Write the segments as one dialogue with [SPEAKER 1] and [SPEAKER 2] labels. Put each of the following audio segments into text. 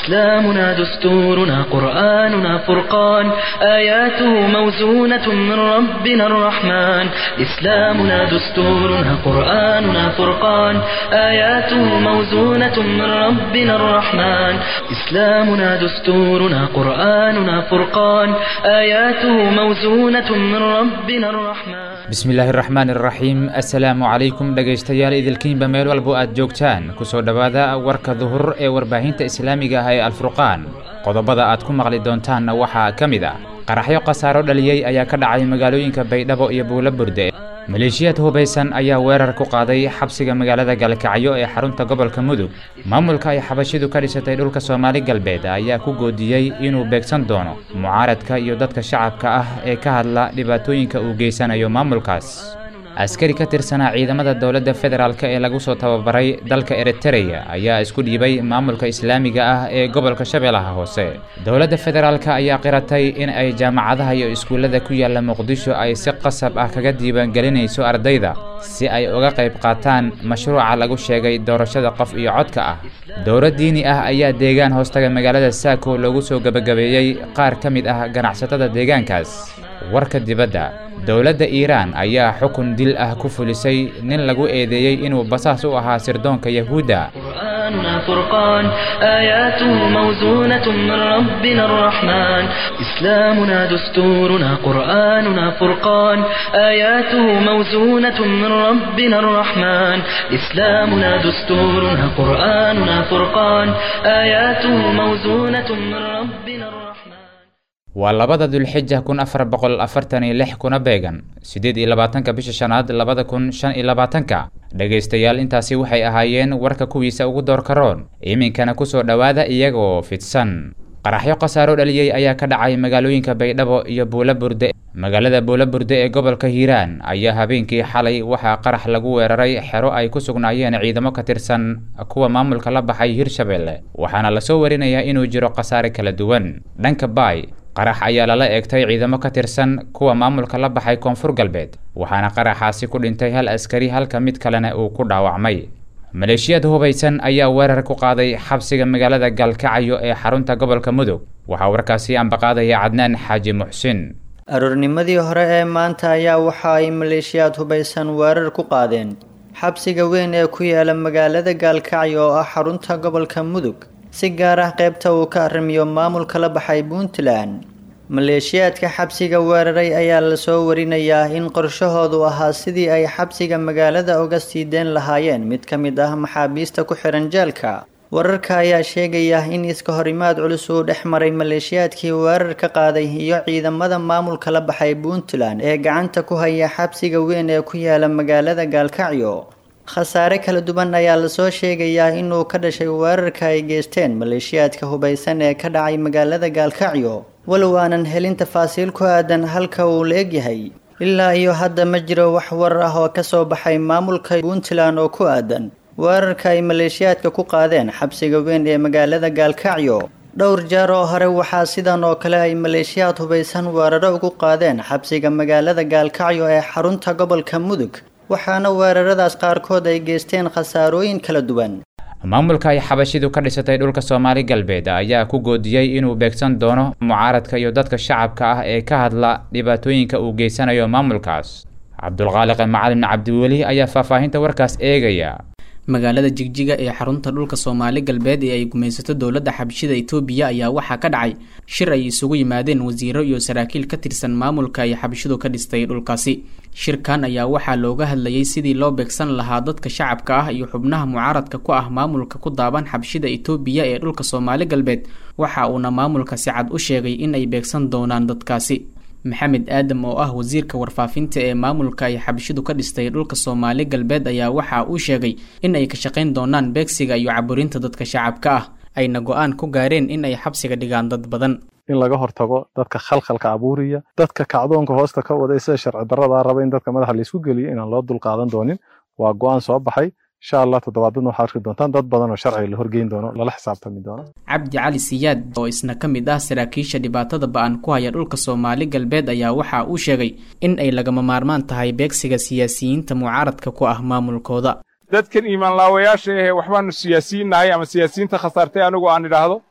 [SPEAKER 1] إسلامنا دستورنا قرآننا فرقان آياته موزونة من ربنا الرحمن إسلامنا دستورنا قرآننا فرقان آياته موزونة من ربنا الرحمن إسلامنا دستورنا قرآننا فرقان آياته موزونة من ربنا الرحمن
[SPEAKER 2] bismillaahi raxmaan iraxiim assalaamu calaykum dhegaystayaal idilkiinba meel walbo aad joogtaan kusoo dhowaada warka duhur ee warbaahinta islaamiga ah ee alfurqaan qodobada aad ku maqli doontaanna waxaa ka mid ah qaraxyo khasaaro dhaliyey ayaa ka dhacay magaalooyinka baydhabo iyo buulo burde maleeshiyaad hubaysan ayaa weerar ku qaaday xabsiga magaalada galkacyo ee xarunta gobolka mudug maamulka ay xabashidu ka dhisatay dhulka soomaali galbeed ayaa ku goodiyey inuu beegsan doono mucaaradka iyo dadka shacabka ah ee ka hadla dhibaatooyinka uu geysanayo maamulkaas askari ka tirsanaa ciidamada dowladda federaalk ee lagu soo tababaray dalka eritereya ayaa isku dhiibay maamulka islaamiga ah ee gobolka shabeellaha hoose dowladda federaalk ayaa qiratay in ay jaamacadaha iyo iskuullada ku yaalla muqdisho ay si qasab ah kaga diiwaangelinayso ardayda si ay uga qayb qaataan mashruuca lagu sheegay doorashada qof iyo codka ah dowlad diini ah ayaa deegaan hoostaga magaalada saako loogu soo gebagabeeyey qaar ka mid ah ganacsatada deegaankaas warka dibadda dowladda iiraan ayaa xukun dil ah ku fulisay nin lagu eedeeyey inuu basaas u ahaa sirdoonka yahuudda
[SPEAKER 1] قرآننا فرقان آياته موزونة من ربنا الرحمن إسلامنا دستورنا قرآننا فرقان آياته موزونة من ربنا الرحمن إسلامنا دستورنا قرآننا فرقان آياته موزونة من ربنا الرحمن
[SPEAKER 2] waa labada dulxija kun afar boqol afartan iyo lix kuna beegan siddeed iyo labaatanka bisha shanaad labada kun shan iyo labaatanka dhegaystayaal intaasi waxay ahaayeen warka kuwiisa ugu doorka roon iminkana kusoo dhowaada iyagoo fidsan qaraxyo khasaaro dhaliyey ayaa ka dhacay magaalooyinka baydhabo iyo buulo burde magaalada buulo burde ee gobolka hiiraan ayaa habeenkii xalay waxaa qarax lagu weeraray xero ay ku sugnaayeen ciidamo ka tirsan kuwa maamulka la baxay hirshabelle waxaana lasoo warinayaa inuu jiro khasaare kala duwan dhanka baay qarax ayaa lala eegtay ciidamo ka tirsan kuwa maamulka la baxay koonfur galbeed waxaana qaraxaasi ku dhintay hal askari halka mid kalena uu ku dhaawacmay maleeshiyaad hubaysan ayaa weerar ku qaaday xabsiga magaalada galkacyo ee xarunta gobolka mudug waxaa warkaasi ambaqaadaya cadnaan xaaji muxsin
[SPEAKER 3] aroornimadii hore ee maanta ayaa waxa ay maleeshiyaad hubaysan weerar ku qaadeen xabsiga weyn ee ku yaala magaalada gaalkacyo oo ah xarunta gobolka mudug si gaar ah qaybta uu ka arrimiyo maamulka la baxay puntland maleeshiyaadka xabsiga weeraray ayaa lasoo warinayaa in qorshahoodu ahaa sidii ay xabsiga magaalada uga sii deen lahaayeen mid ka mid ah maxaabiista ku xihan jeelka wararka ayaa sheegaya in iska horimaad culus uu dhex maray maleeshiyaadkii weerar ka qaaday iyo ciidamada maamulka la baxay puntland ee gacanta ku haya xabsiga weyn ee ku yaala magaalada gaalkacyo khasaare kala duwan ayaa lasoo sheegayaa inuu ka dhashay weerarka ay geysteen maleeshiyaadka hubaysan ee ka dhacay magaalada gaalkacyo walow aanan helin tafaasiil ku aadan halka uu la egyahay ilaa iyo hadda ma jiro wax warar ah oo kasoo baxay maamulka puntland oo ku aadan weerarka ay maleeshiyaadka ku qaadeen xabsiga weyn ee magaalada gaalkacyo dhowr jeer oo hore waxaa sidan oo kale ay maleeshiyaad hubaysan weeraro ugu qaadeen xabsiga magaalada gaalkacyo ee xarunta gobolka mudug waxaana weeraradaas qaarkood ay geysteen khasaarooyin kala duwan
[SPEAKER 2] maamulka ay xabashidu ka dhisatay dhulka soomaali galbeed ayaa ku goodiyey inuu beegsan doono mucaaradka iyo dadka shacabka ah ee ka hadla dhibaatooyinka uu geysanayo maamulkaas cabdulqaaliq macalin cabdiweli ayaa faahfaahinta warkaas eegaya
[SPEAKER 4] magaalada jigjiga ee xarunta dhulka soomaali galbeed ee ay gumaysato dowladda xabashida itoobiya ayaa waxaa ka dhacay shir ay isugu yimaadeen wasiiro iyo saraakiil ka tirsan maamulka ay xabashidu ka dhistay dhulkaasi shirkan ayaa waxaa looga hadlayay sidii loo beegsan lahaa dadka shacabka ah iyo xubnaha mucaaradka ku ah maamulka ku daaban xabashida itoobiya ee dhulka soomaali galbeed waxa uuna maamulka si cad u sheegay in ay beegsan doonaan dadkaasi maxamed aadam oo ah wasiirka warfaafinta ee maamulka ay xabashidu ka dhistay dhulka soomaali galbeed ayaa waxa uu sheegay in ay ka shaqayn doonaan beegsiga iyo caburinta dadka shacabka ah ayna go-aan ku gaareen in ay xabsiga dhigaan dad badan
[SPEAKER 5] in laga hortago dadka khalkhalka abuuriya dadka kacdoonka hoosta ka waday sida sharci darradaa raba in dadka madaxa laysku geliyo inaan loo dulqaadan doonin waa go-aan soo baxay insha allah toddobaadadna waxaad arki doontaan dad badan oo sharciga la horgeyn doono lala xisaabtami doono
[SPEAKER 4] cabdi cali siyaad oo isna ka mid ah saraakiisha dhibaatada ba-an ku haya dhulka soomaali galbeed ayaa waxa uu sheegay in ay lagama maarmaan tahay beegsiga siyaasiyiinta mucaaradka ku ah maamulkooda
[SPEAKER 6] dadkan iimaanlaawayaasha ahee waxbaanu siyaasiyiinnahay ama siyaasiyiinta khasaartay anigu aan idhaahdo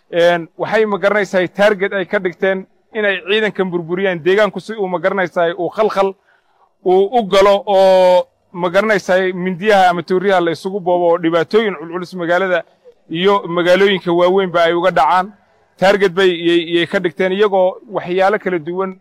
[SPEAKER 6] waxay ma garanaysahay taarget ay ka dhigteen inay ciidankan burburiyaan deegaanku si uu ma garanaysahay uu khalkhal uu u galo oo ma garanaysahay mindiyaha ama tooriyaha la isugu boobo oo dhibaatooyin culculus magaalada iyo magaalooyinka waaweynba ay uga dhacaan taarget bay yay ka dhigteen iyagoo waxyaalo kala duwan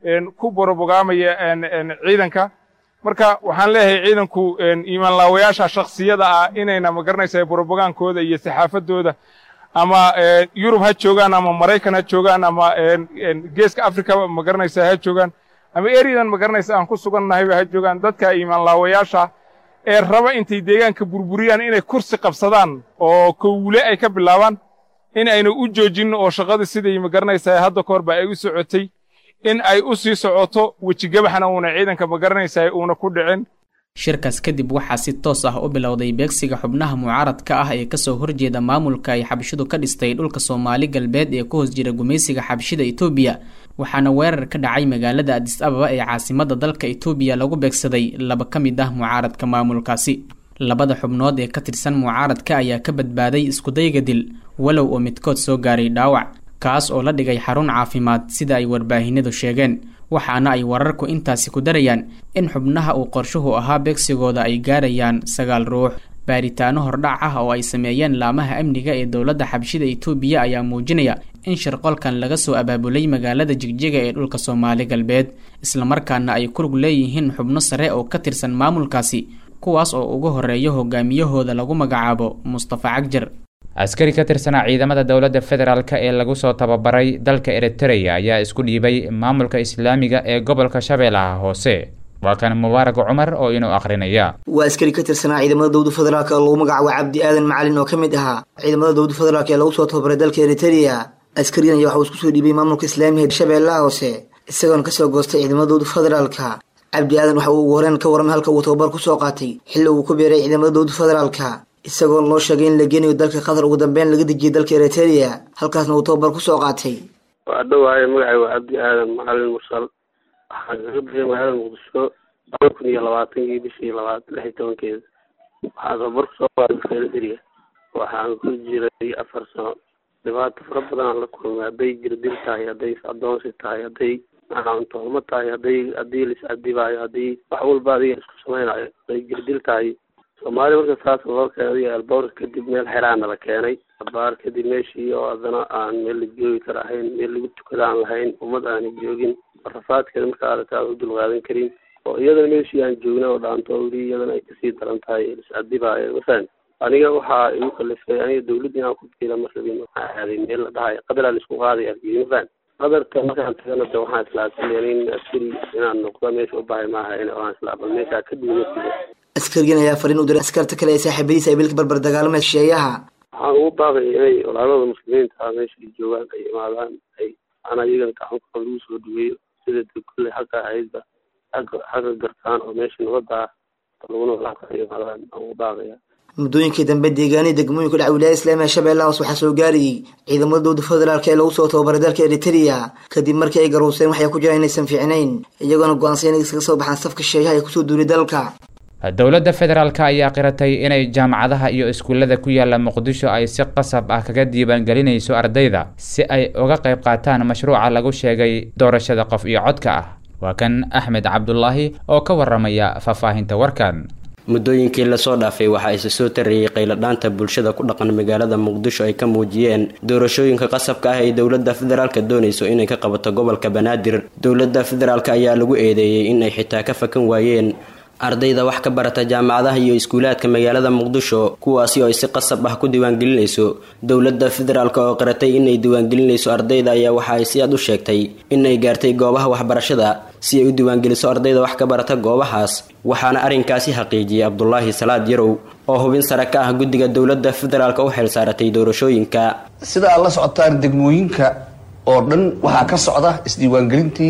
[SPEAKER 6] ku borobogaamaya ciidanka marka waxaan leeyahay ciidanku iimaanlaawayaasha shakhsiyada ah inayna ma garanaysahay borobogaankooda iyo saxaafadooda ama yurub ha joogaan ama maraykan ha joogaan ama geeska africa ma garanaysa ha joogaan ama eryadan ma garanaysa aan ku sugannahayba ha joogaan dadka iimaanlaawayaasha ee raba intay deegaanka burburiyaan inay kursi qabsadaan oo kowle ay ka bilaabaan in ayna u joojin oo shaqadii sidai ma garanaysaa hadda ka horba ay u socotay in ay u sii socoto wejigabaxna uuna ciidanka ma garanaysaa uuna ku dhicin
[SPEAKER 4] shirkaas kadib waxaa si toos ah u bilowday beegsiga xubnaha mucaaradka ah ee kasoo horjeeda maamulka ay xabshidu ka dhistay dhulka soomaali galbeed ee ku hoos jira gumaysiga xabshida etoobiya waxaana weerar ka dhacay magaalada adis ababa ee caasimada dalka etoobiya lagu beegsaday laba ka mid ah mucaaradka maamulkaasi labada xubnood ee ka tirsan mucaaradka ayaa ka badbaaday iskudayga dil walow oo midkood soo gaaray dhaawac kaas oo la dhigay xarun caafimaad sida ay warbaahinadu sheegeen waxaana ay wararku intaasi ku darayaan in xubnaha uu qorshuhu ahaa beegsigooda ay gaarayaan sagaal ruux baaritaano hordhac ah oo ay sameeyeen laamaha amniga ee dowladda xabshida etoobiya ayaa muujinaya in shirqolkan laga soo abaabulay magaalada jigjiga ee dhulka soomaali galbeed islamarkaana ay kurug leeyihiin xubno sare oo ka tirsan maamulkaasi kuwaas oo ugu horeeya hogaamiyahooda lagu magacaabo mustafa cagjar
[SPEAKER 2] askari ka tirsanaa ciidamada dowladda federaalk ee lagu soo tababaray dalka eritreya ayaa isku dhiibay maamulka islaamiga ee gobolka shabeellaha hoose waa kan mubaarag cumar oo inuu akhrinaya
[SPEAKER 7] waa askari ka tirsanaa ciidamada dowlada federaalk oo lagu magacaabo cabdi aadan macalin oo ka mid ahaa ciidamada dowlada federaalk ee lagu soo tababaray dalka eritreya askarigan ayaa waxa uu isku soo dhiibay maamulka islaamiga shabeellaha hoose isagoona kasoo goostay ciidamada dowlada federaalka cabdi aadan waxa uu ugu horeen ka warramay halka uu tababar ku soo qaatay xilli uu ku biiray ciidamada dowlada federaalka isagoo loo sheegay in la geenayo dalka qatar ugu dambeyn laga dejiyay dalka eritrea halkaasna uu tababar ku soo qaatay
[SPEAKER 8] waa dhowaaye magacay waa cabdi aadan macalin mursal waxaan kaga bixiyay magaalada muqdisho laba kun iyo labaatankii bishii labaad lix iyo tobankeeda waxaan tababar kusoo qaatay dalka eritrea waxaan ku jiray afar sano dhibaato fara badanaan la kulmay hadday jirdil tahay hadday is-adoonsi tahay hadday macaantoolmo tahay hadday haddii lis-adibaayo haddii wax walba adiga isku samaynayo hadday jirdil tahay soomaali marka saas loo keenay alboorka kadib meel xeraana la keenay abaar kadib meeshii oo haddana aan meel la joogi kara ahayn meel lagu tukada aan lahayn ummad aanay joogin rafaadkeeda marka aragta aan u dulqaadan karin oo iyadana meeshii aan joogna oo dhaanto weli iyadana ay kasii daran tahay is-adibaayo masalan aniga waxaa igu kalifay aniga dawladda inaan ku biira ma rabin waxaan aaday meel la dhahayo qadaraa la isku qaaday argidi mafaan qadarka markaan tagana de waxaan islaabsanaya in askari inaan noqdo meesha u bahay maaha in waan islaabal meeshaa ka duwanasiga
[SPEAKER 7] askarigan ayaa fariin u diray askarta kale ee saaxiibadiisa ay bilka barbar dagaalamay shisheeyaha
[SPEAKER 8] waxaan ugu baaqaya inay walaalada muslimiinta meesha ay joogaan ay imaadaan ay ana iyagan gacanka lagu soo dhaweeyo sida de kulley xagga ahaydba xagga xagga gartaan oo meesha nabadda ah laguna walaaka ay imaadaan aan ugu baaqaya
[SPEAKER 7] muddooyinkii dambe deegaanihii degmooyinka dhaca wilaayada islaamiga shabeellaha hoos waxaa soo gaarayay ciidamada dowlada federaalk ee lagu soo tababaray dalka eritrea kadib markii ay garuuseen waxay ku jiraan inaysan fiicnayn iyagoona go-aansan inay iskaga soo baxaan safka shisheeyaha ee kusoo duulay dalka
[SPEAKER 2] dowladda federaalk ayaa qiratay inay jaamacadaha iyo iskuullada ku yaala muqdisho ay si qasab ah kaga diiwaangelinayso ardayda si ay uga qayb qaataan mashruuca lagu sheegay doorashada qof iyo codka ah waa kan axmed cabdulaahi oo ka waramaya faahfaahinta warkan
[SPEAKER 9] muddooyinkii lasoo dhaafay waxaa isa soo tarayay qayladhaanta bulshada ku dhaqan magaalada muqdisho ay ka muujiyeen doorashooyinka qasabka ah ee dowladda federaalka doonayso inay ka qabato gobolka banaadir dowladda federaalk ayaa lagu eedeeyey in ay xitaa ka fakan waayeen ardayda wax ka barata jaamacadaha iyo iskuulaadka magaalada muqdisho kuwaasi oo ay si qasab ah ku diiwaangelinayso dowladda federaalk oo qiratay inay diiwaangelinayso ardayda ayaa waxa ay si aad u sheegtay inay gaartay goobaha waxbarashada si ay u diiwaangeliso ardayda wax ka barata goobahaas waxaana arrinkaasi xaqiijiyey cabdulaahi salaad yarow oo hubin sare ka ah guddiga dowladda federaalk u xil saaratay doorashooyinka
[SPEAKER 10] sida aad la socotaan degmooyinka oo dhan waxaa ka socda isdiiwaangelintii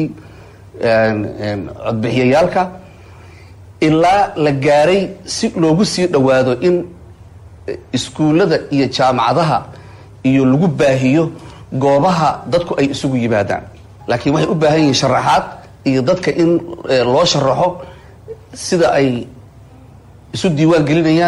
[SPEAKER 10] codbixiyayaalka ilaa la gaaray si loogu sii dhowaado in iskuullada iyo jaamacadaha iyo lagu baahiyo goobaha dadku ay isugu yimaadaan laakiin waxay u baahan yihiin sharaxaad iyo dadka in loo sharaxo sida ay isu diiwaan gelinayaan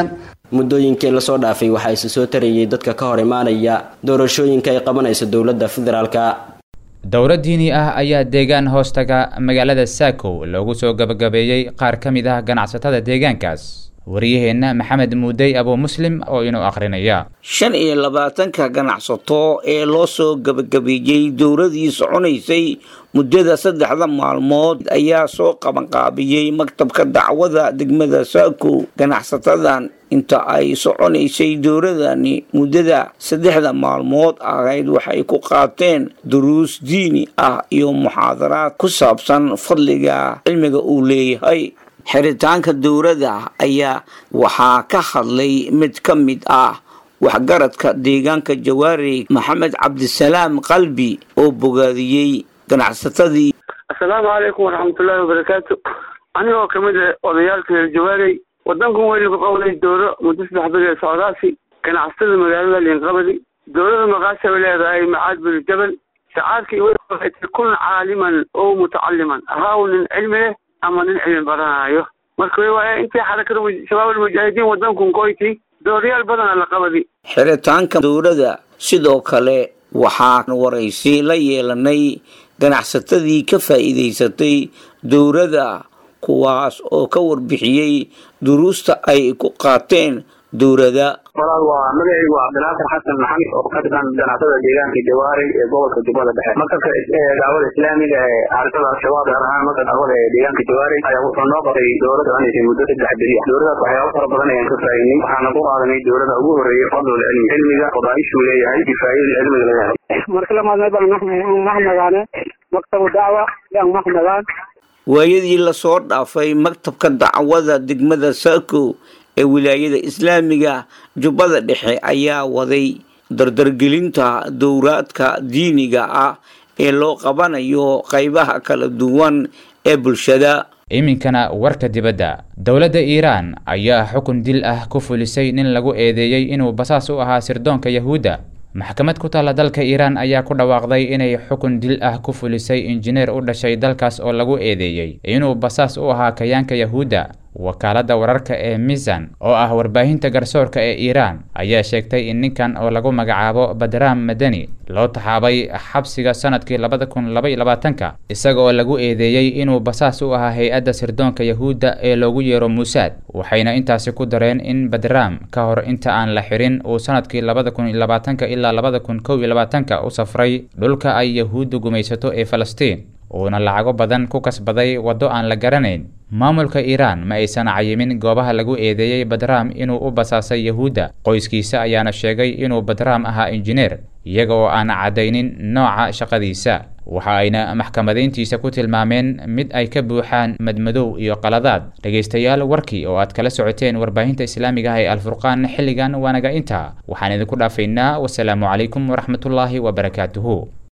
[SPEAKER 9] muddooyinkii lasoo dhaafay waxaa isa soo tarayay dadka ka hor imaanaya doorashooyinka ay qabanayso dowladda federaalka
[SPEAKER 2] dowro diini ah ayaa deegaan hoostaga magaalada saakow loogu soo gabagabeeyey qaar ka mid ah ganacsatada deegaankaas wariyaheenna maxamed muudey abuu muslim oo inuu akhrinaya
[SPEAKER 11] shan iyo labaatanka ganacsato ee loo soo gabagabeeyey dowladii soconaysay muddada saddexda maalmood ayaa soo qabanqaabiyey maktabka dacwada degmada saako ganacsatadan inta ay soconaysay dowladani muddada saddexda maalmood ahayd waxay ku qaateen duruus diini ah iyo muxaadaraad ku saabsan fadliga cilmiga uu leeyahay xiritaanka dowladda ayaa waxaa ka hadlay mid ka mid ah waxgaradka deegaanka jawaari maxamed cabdisalaam qalbi oo bogaadiyey ganacsatadii
[SPEAKER 8] assalaamu calaykum waraxmatullaahi wabarakaatu anigoo ka mid ah odayaalka reer jawaarey waddankan weynu ku qowday dowlo muddo saddex bil ee socdaasi ganacsatada magaalada liinqabadi dowlada maqaasha bay leedahay macaad binu jabal shacaarkii waxay tahay kun caaliman oo mutacaliman ahaaw nin cilmi leh ama nin cilmi baranaayo marka waaya intii xarakada shabaab almujaahidiin waddankun koyti dooryaal badana la qabadi
[SPEAKER 11] xiritaanka dowladda sidoo kale waxaan waraysi la yeelanay ganacsatadii ka faa'iidaysatay dowladda kuwaas oo ka warbixiyey duruusta ay ku qaateen dowladda
[SPEAKER 12] walaal waa magacaygu waa cabdinaasir xasan maxamed oo ka tirsan ganacsatada deegaanka jawaari ee gobolka jubbada dhexe maktabka daawada islaamiga ee xarakada al-shabaab gaar ahaan marka daawada ee deegaanka jawaari ayaa wuxuu noo qabtay dowlad soconaysay muddo saddex beri ah dowladaas waxyaabo fara badan ayaan ka faa'iidnay waxaana ku qaadanay dowlada ugu horeeyay fadlul cilmi cilmiga fadaa'ishuu leeyahay kifaayada cilmiga laga helay
[SPEAKER 13] marka lamaad baan mahmagaane maktabu dacwa yaan mahmagaan
[SPEAKER 11] waayadii lasoo dhaafay maktabka dacwada degmada saako ee wilaayada islaamiga jubbada dhexe ayaa waday dardargelinta dowraadka diiniga ah ee loo qabanayo qaybaha kala duwan ee bulshada
[SPEAKER 2] iminkana warka dibadda dowladda iiraan ayaa xukun dil ah ku fulisay nin lagu eedeeyey inuu basaas u ahaa sirdoonka yahuudda maxkamad ku taalla dalka iiraan ayaa ku dhawaaqday inay xukun dil ah ku fulisay injineer u dhashay dalkaas oo lagu eedeeyey inuu basaas u ahaa kayaanka yahuudda wakaaladda wararka ee misan oo ah warbaahinta garsoorka ee iiraan ayaa sheegtay in ninkan oo lagu magacaabo badram madani loo taxaabay xabsiga sanadkii labada kun laba iyo labaatanka isaga oo lagu eedeeyey inuu basaas u ahaa hay-adda sirdoonka yahuudda ee loogu yeero muusaad waxayna intaasi ku dareen in badram ka hor inta aan la xirin uu sanadkii labada kun iyo labaatanka ilaa labada kun kow iyo labaatanka u safray dhulka ay yahuuddu gumaysato ee falastiin uuna lacago badan ku kasbaday waddo aan la garanayn maamulka iiraan ma aysan cayimin goobaha lagu eedeeyey badram inuu u basaasay yahuudda qoyskiisa ayaana sheegay inuu badram ahaa injineer iyaga oo aan caddaynin nooca shaqadiisa waxa ayna maxkamadayntiisa ku tilmaameen mid ay ka buuxaan madmadow iyo qaladaad dhegaystayaal warkii oo aad kala socoteen warbaahinta islaamiga ah ee alfurqaan xilligan waanaga intaa waxaan idinku dhaafaynaa wasalaamu calaykum waraxmatullaahi wabarakaatuhu